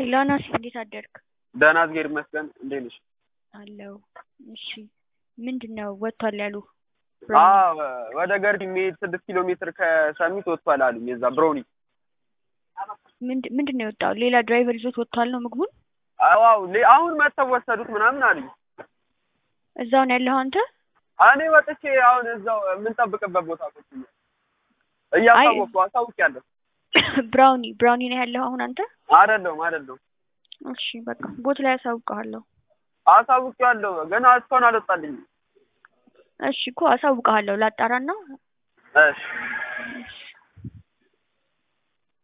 ሄሎ ናሲ፣ እንዴት አደርክ? ደህና እግዜር ይመስገን። እንዴት ነሽ? አለው። እሺ ምንድን ነው ወጥቷል ያሉ? አዎ ወደ ገርጂ የሚሄድ ስድስት ኪሎ ሜትር ከሰሚት ወጥቷል አሉኝ። የዛ ብሮኒ ምንድን ነው የወጣው? ሌላ ድራይቨር ይዞት ወጥቷል ነው ምግቡን? አዎ አሁን መጥተው ወሰዱት ምናምን አሉኝ። እዛው ነው ያለኸው አንተ? እኔ ወጥቼ አሁን እዛው የምንጠብቅበት ቦታ ቁጭ ብዬ እያሳወቅኩ አሳውቂያለሁ። ብራውኒ ብራውኒ ነው ያለኸው አሁን አንተ? አይደለሁም አይደለሁም። እሺ በቃ ቦት ላይ አሳውቅሃለሁ። አሳውቂያለሁ ገና እስካሁን አልወጣልኝም። እሺ እኮ አሳውቅሃለሁ ላጣራና እሺ